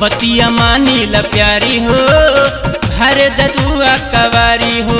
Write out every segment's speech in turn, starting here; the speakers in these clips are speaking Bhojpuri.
बतिया मानी ल प्यारी हो भर ददुआ कवारी हो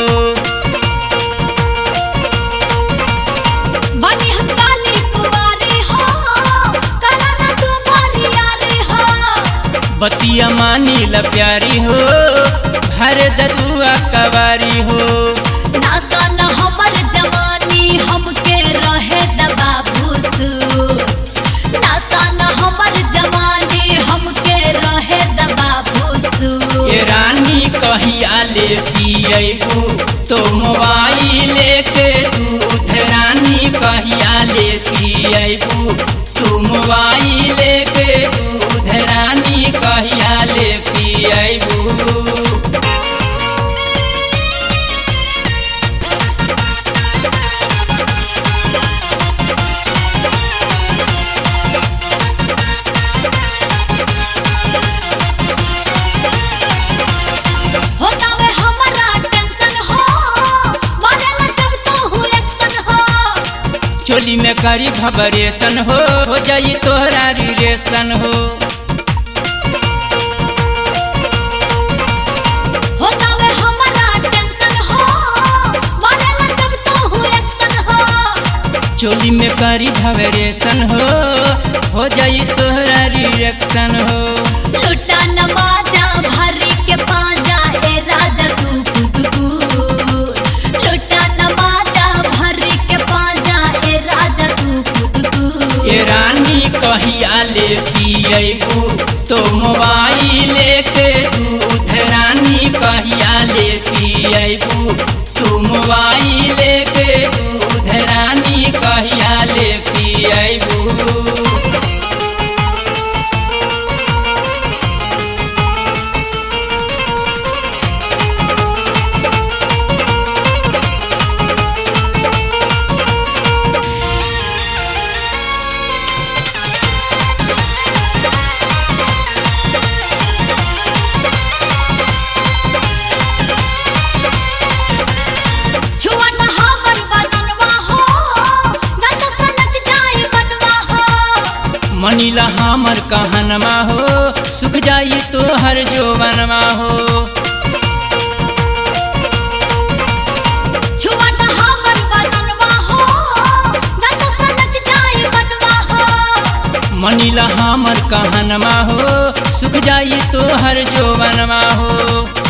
बनी हम काली कुंवारी हो करना तुम्हारी यारी हो बतिया मानी ल प्यारी हो भर ददुआ कवारी हो नासा न हमर जवानी हमके रहे दबा भूसू नासा न हमर जवानी हमके रहे दबा भूसू ये रानी कहिया ले पियबू तो मोबाइल के दूध रानी कहिया ले पियबू तू मोबाइल के दूध रानी कहिया ले पियबू होता वे हमारा टेंशन हो मारेला जब तो हूँ एक्शन हो चोली में करी भबरेशन हो हो जाई तोहरा रिलेशन हो होता वे हमारा टेंशन हो मारेला जब तो हूँ एक्शन हो चोली में करी भबरेशन हो हो जाई तोहरा रिलेशन हो लुटा नमाजा भरी के पाजा ए राजा तू खुद को लुटा नमाजा भरी के पाजा ए राजा तू खुद को ये रानी कहिया ले पियबू तो मोबाइल के दूध रानी कहिया ले पियबू तू मोबाइल के दूध रानी कहिया ले पियबू छुआ न हमर बदनवा हो न तो सनक जाए बनवा हो मनीला हमर कहनमा हो सुख जाई तो हर जोवनमा हो छुआ न हमर बदनवा हो न तो सनक जाए बनवा हो मनीला हमर कहनमा हो सुख जाई तो हर जोवनमा हो